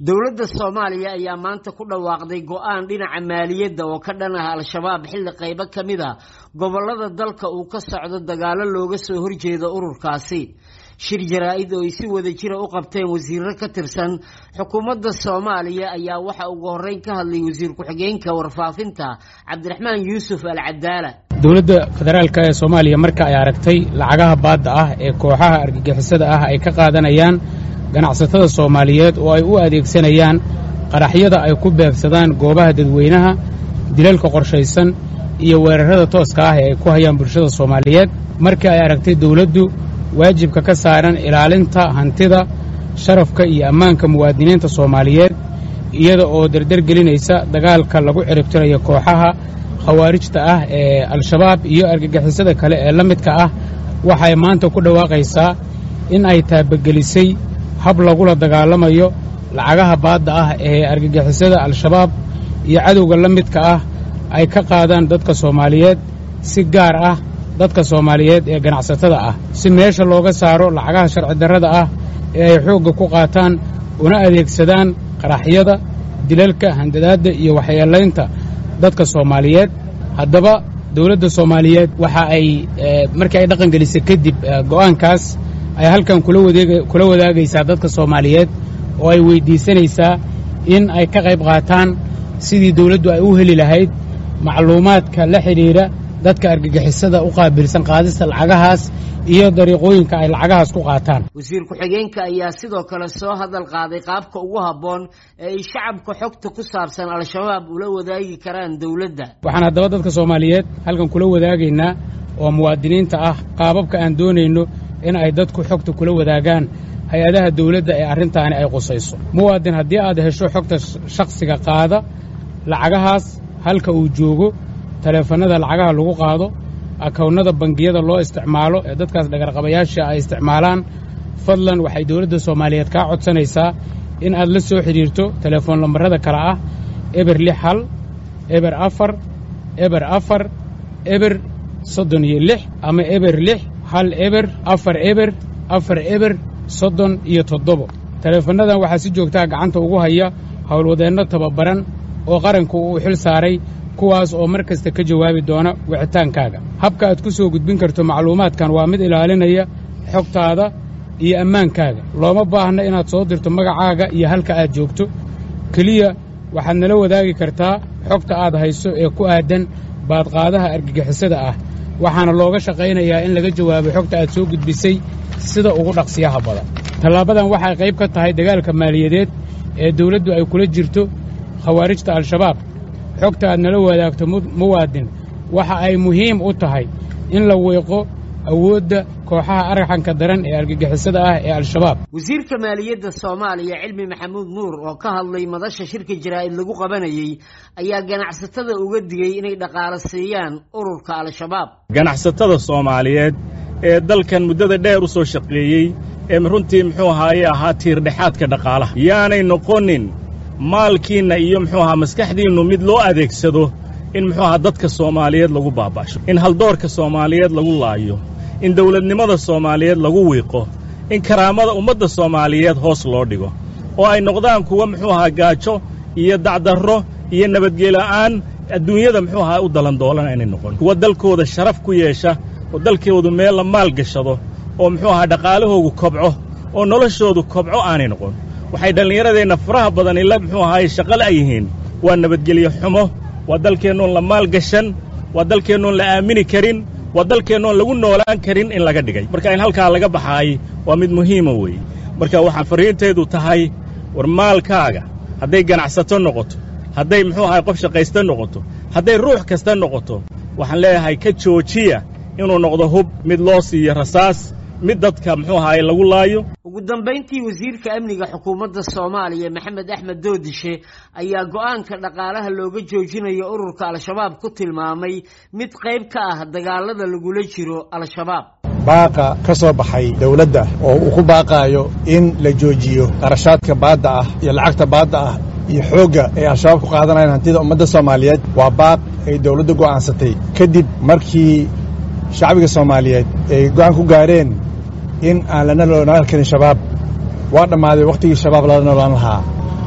dowladda soomaaliya ayaa maanta ku dhawaaqday go-aan dhinaca maaliyadda oo ka dhan ah al-shabaab xilli qaybo ka mid a gobollada dalka uu ka socdo dagaalo looga soo horjeedo ururkaasi shir jaraa-id oo ay si wada jira u qabteen wasiiro ka tirsan xukuumadda soomaaliya ayaa waxa ugu horreyn ka hadlay wasiir ku-xigeenka warfaafinta cabdiraxmaan yuusuf al cadaala dowladda federaalka ee soomaaliya marka ay aragtay lacagaha baadda ah ee kooxaha argagixisada ah ay ka qaadanayaan ganacsatada soomaaliyeed oo ay u adeegsanayaan qaraxyada ay ku beegsadaan goobaha dadweynaha dilalka qorshaysan iyo weerarrada tooska ah ee ay ku hayaan bulshada soomaaliyeed markii ay aragtay dawladdu waajibka ka saaran ilaalinta hantida sharafka iyo ammaanka muwaadiniinta soomaaliyeed iyada oo derdergelinaysa dagaalka lagu ciribtirayo kooxaha khawaarijta ah ee al-shabaab iyo argagixisada kale ee la midka ah waxay maanta ku dhawaaqaysaa in ay taabagelisay hab lagula dagaalamayo lacagaha baadda ah ee argagixisada al-shabaab iyo cadowga la midka ah ay ka qaadaan dadka soomaaliyeed si gaar ah dadka soomaaliyeed ee ganacsatada ah si meesha looga saaro lacagaha sharci darrada ah ee ay xoogga ku qaataan una adeegsadaan qaraxyada dilalka handadaadda iyo waxyeelaynta dadka soomaaliyeed haddaba dawladda soomaaliyeed waxa ay markii ay dhaqan gelisay kadib go'aankaas ay halkan kula wadaagaysaa dadka soomaaliyeed oo ay weyddiisanaysaa in ay ka qayb qaataan sidii dawladdu ay u heli lahayd macluumaadka la xidhiidha dadka argagixisada u qaabilsan qaadista lacagahaas iyo dariiqooyinka ay lacagahaas ku qaataan wasiir ku-xigeenka ayaa sidoo kale soo hadal qaaday qaabka ugu habboon ee ay shacabka xogta ku saabsan al-shabaab ula wadaagi karaan dawladda waxaan haddaba dadka soomaaliyeed halkan kula wadaagaynaa oo muwaadiniinta ah qaababka aan doonayno in ay dadku xogta kula wadaagaan hay-adaha dawladda ee arrintaani ay qusayso muwaadin haddii aad hesho xogta shakhsiga qaada lacagahaas halka uu joogo taleefannada lacagaha lagu qaado akownnada bangiyada loo isticmaalo ee dadkaas dhagarqabayaasha ay isticmaalaan fadlan waxay dawladda soomaaliyeed kaa codsanaysaa in aad la soo xidhiirto telefoon lambarrada kale ah eber lix hal eber afar eber afar eber soddon iyo lix ama eber lix hal eber afar eber afar eber soddon iyo toddobo taleefannadan waxaa si joogtaa gacanta ugu haya howlwadeenno tababaran oo qaranku uu xil saaray kuwaas oo mar kasta ka jawaabi doona wicitaankaaga habka aad ku soo gudbin karto macluumaadkan waa mid ilaalinaya xogtaada iyo ammaankaaga looma baahna inaad soo dirto magacaaga iyo halka aad joogto keliya waxaad nala wadaagi kartaa xogta aad hayso ee ku aadan baadqaadaha argagixisada ah waxaana looga shaqaynayaa in laga jawaabo xogta aad soo gudbisay sida ugu dhaqsiyaha badan tallaabadan waxay qayb ka tahay dagaalka maaliyadeed ee dawladdu ay kula jirto khawaarijta al-shabaab xogta aad nala wadaagto muwaadin waxa ay muhiim u tahay in la weeqo awoodda kooxaha argaxanka daran ee argagixisada ah ee al-shabaab wasiirka maaliyadda soomaaliya cilmi maxamuud nuur oo ka hadlay madasha shirka jaraa'id lagu qabanayey ayaa ganacsatada uga digey inay dhaqaalo siiyaan ururka al-shabaab ganacsatada soomaaliyeed ee dalkan muddada dheer u soo shaqeeyey ee runtii muxuu ahaaye ahaa tiirdhexaadka dhaqaalaha yaanay noqonin maalkiinna iyo muxuu ahaa maskaxdiinnu mid loo adeegsado in muxuu ahaa dadka soomaaliyeed lagu baaba'sho in haldoorka soomaaliyeed lagu laayo in dawladnimada soomaaliyeed lagu wiiqo in karaamada ummadda soomaaliyeed hoos loo dhigo oo ay noqdaan kuwa muxuu ahaa gaajo iyo dacdarro iyo nabadgela'aan adduunyada muxuu ahaa u dalandoolana inay noqon kuwa dalkooda sharaf ku yeesha oo dalkoodu meel la maal gashado oo muxuu ahaa dhaqaalahoogu kobco oo noloshoodu kobco aanay noqon waxay dhallinyaradeenna faraha badan ila muxuu ahaaye shaqale ay yihiin waa nabadgelyo xumo waa dalkeennoon la maal gashan waa dalkeennoon la aamini karin waa dalkeennoon lagu noolaan karin in laga dhigay marka in halkaa laga baxaay waa mid muhiima weeye marka waxaa farriintaydu tahay war maalkaaga hadday ganacsato noqoto hadday muxuu ahaay qof shaqaysta noqoto hadday ruux kasta noqoto waxaan leeyahay ka joojiya inuu noqdo hub mid loo siiyo rasaas mid dadka muxuu ahaaye lagu laayo ugu dambayntii wasiirka amniga xukuumadda soomaaliya maxamed axmed doodishe ayaa go'aanka dhaqaalaha looga joojinayo ururka al-shabaab ku tilmaamay mid qayb ka ah dagaalada lagula jiro al-shabaab baaqa ka soo baxay dawladda oo uu ku baaqaayo in la joojiyo qarashaadka baadda ah iyo lacagta baadda ah iyo xoogga ay al-shabaab ku qaadanayaan hantida ummadda soomaaliyeed waa baaq ay dawladdu go'aansatay kadib markii shacbiga soomaaliyeed ay go'aan ku gaareen in aan lana noolaan karin shabaab waa dhammaaday wakhtigii shabaab lala noolaan lahaa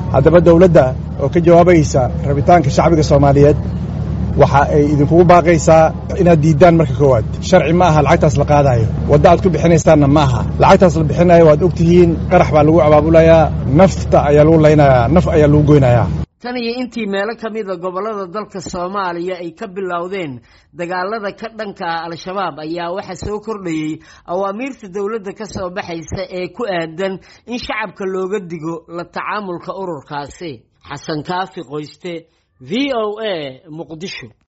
haddaba dowladda oo ka jawaabaysa rabitaanka shacbiga soomaaliyeed waxa ay idinkugu baaqaysaa inaad diiddaan marka koowaad sharci ma aha lacagtaas la qaadaayo wadda aad ku bixinaysaanna ma aha lacagtaas la bixinayo waad og tihiin qarax baa lagu abaabulayaa nafta ayaa lagu laynayaa naf ayaa lagu goynayaa tan iyo intii meelo ka mida gobollada dalka soomaaliya ay ka bilowdeen dagaalada ka dhanka ah al-shabaab ayaa waxaa soo kordhayey awaamiirta dowladda ka soo baxaysa ee ku aadan in shacabka looga digo la tacaamulka ururkaasi xasan kaafi qoyste v o a muqdisho